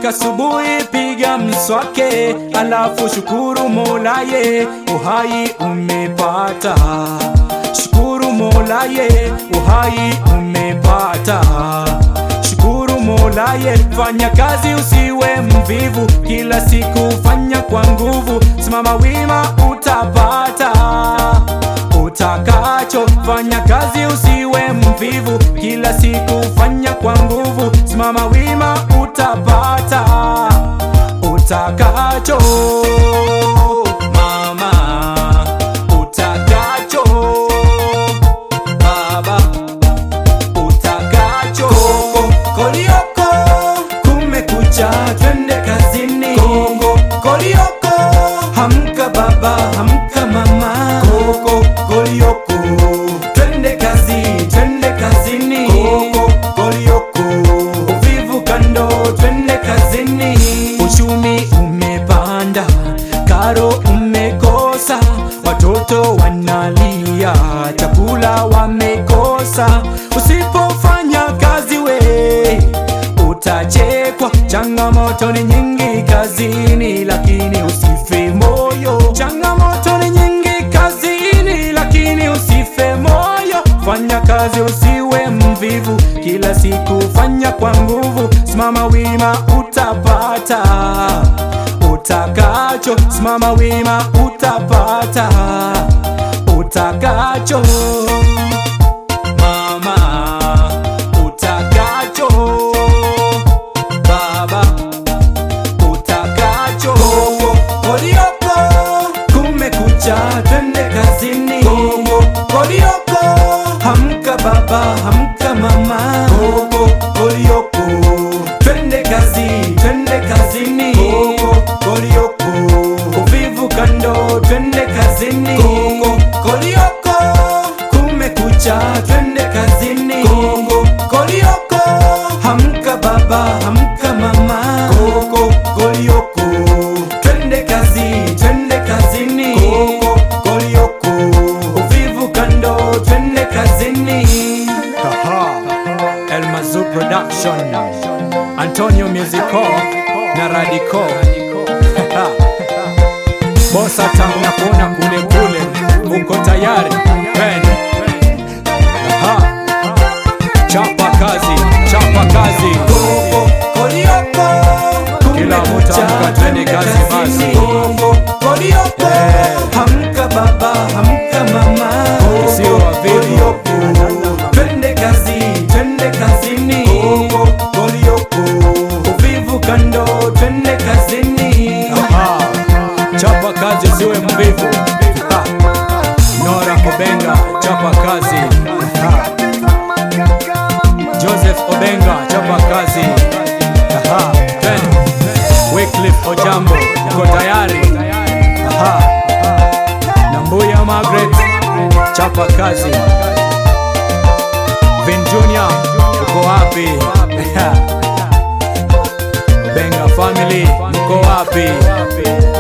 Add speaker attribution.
Speaker 1: Ukiamka asubuhi piga mswake, alafu shukuru Molaye, uhai umepata. Shukuru Molaye, uhai umepata. Shukuru Molaye, fanya kazi usiwe mvivu, kila siku fanya kwa nguvu, simama wima utapata utakacho. Fanya kazi usiwe mvivu, kila siku fanya kwa nguvu, simama wima utapata utakacho. Mama, utakacho. Baba, utakacho. Koko, kolioko, kumekucha, twende kazini. Koko, kolioko, hamka baba, hamka mama. Koko, kolioko, twende kazi, twende kazini. Koko, kolioko, uvivu kando, twende kazini. Uchumi umepanda, karo umekosa, watoto wanalia, chakula wamekosa. Usipofanya kazi we utachekwa. Changamoto ni nyingi kazini, lakini usife moyo. Changamoto ni nyingi kazini, lakini usife moyo. Fanya kazi usiwe mvivu, kila siku fanya kwa nguvu, simama wima utapata utakacho. Simama wima utapata utakacho. Mama, utakacho. Baba, utakacho. Koko, kolioko, kumekucha, twende kazini. Koko, kolioko, hamka baba, hamka mama. Koko, kolioko, twende kazi, twende kazini. Koko, kolioko, uvivu kando, twende kazini. Koko, kolioko, kumekucha, twende kazini. Koko, kolioko, hamka baba, hamka mama. Koko, kolioko, twende kazi, twende kazini. Koko, kolioko, uvivu kando, twende kazini. El Mazu Production, Antonio Musico na Radico. Bosa tangu na kuona kule kule, uko tayari? Ben. Aha. Chapa kazi, chapa kazi. Koko, kolioko, kila mtu amka twende kazi basi. Koko, kolioko, hamka baba, hamka mama. Sio wavivu. Twende kazi, twende kazini. Koko, kolioko, uvivu kando, twende kazini. Aha. Chapa kazi usiwe mvivu. Ha. Nora Obenga, chapa kazi. Ha. Joseph Obenga, chapa kazi. Aha. Twende. Wycliffe Ojambo, uko tayari? Aha. Nambuya Margaret, chapa kazi. Vin Junior, uko wapi? Benga family, mko wapi?